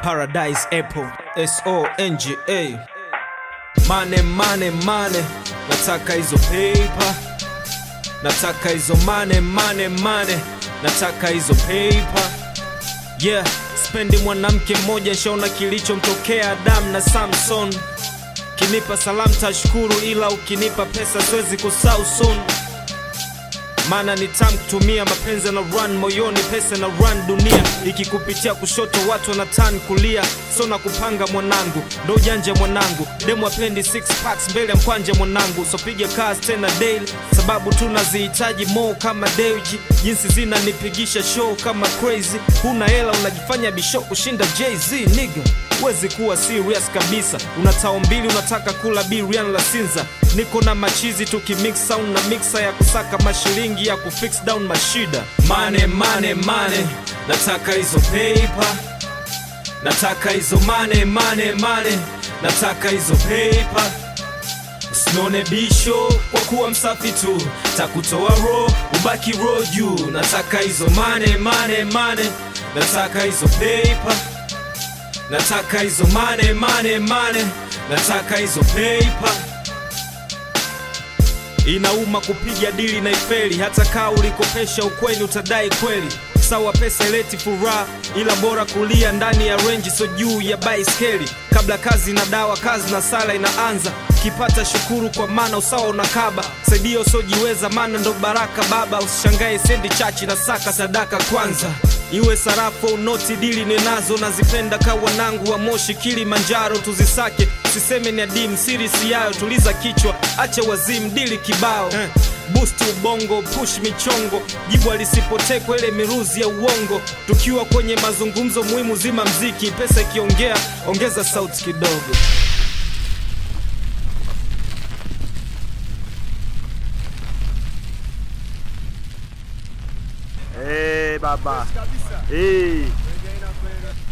Paradise Apple S O N G A Mane mane mane, nataka hizo paper, nataka hizo mane mane mane, nataka hizo paper. Yeah, spendi mwanamke mmoja, nshaona kilichomtokea Adam na Samson. Kinipa salamu tashukuru, ila ukinipa pesa siwezi kusahau soon maana ni tamu kutumia mapenzi na run moyoni, pesa na run dunia. Ikikupitia kushoto watu wanatani kulia, so na kupanga mwanangu, ndo ujanja mwanangu. Demu apendi six packs mbele ya mkwanja mwanangu, so piga kazi tena daily, sababu tunazihitaji mo kama Dewji, jinsi zinanipigisha show kama crazy. Huna hela unajifanya bisho kushinda Jay-Z nigga Wezi kuwa serious kabisa, una tao mbili unataka kula birian la Sinza. Niko na machizi tukimix sound na mixer ya kusaka mashilingi ya kufix down mashida. Mane mane mane, nataka hizo paper, nataka hizo mane mane mane, nataka hizo paper. Usinone bisho kwa kuwa msafi tu, takutoa ro ubaki ro juu. Nataka hizo mane mane mane, nataka hizo paper nataka hizo mane mane mane, nataka hizo paper. Inauma kupiga dili na ifeli, hata kaa ulikopesha ukweni utadai kweli. Sawa, pesa ileti furaha, ila bora kulia ndani ya renji, so juu ya baiskeli. Kabla kazi na dawa, kazi na sala inaanza. Kipata shukuru kwa maana usawa unakaba, saidia usiojiweza, maana ndo baraka baba. Usishangae sendi chachi na saka sadaka kwanza iwe sarafu au noti, dili ninazo nazipenda ka wanangu wa Moshi, Kilimanjaro tuzisake, siseme ni adimu, siri si yayo, tuliza kichwa, acha wazimu, dili kibao eh. Boost ubongo, push michongo, jibu alisipotekwa ile miruzi ya uongo. Tukiwa kwenye mazungumzo muhimu, zima mziki, pesa ikiongea, ongeza sauti kidogo. Eh, baba. Eh.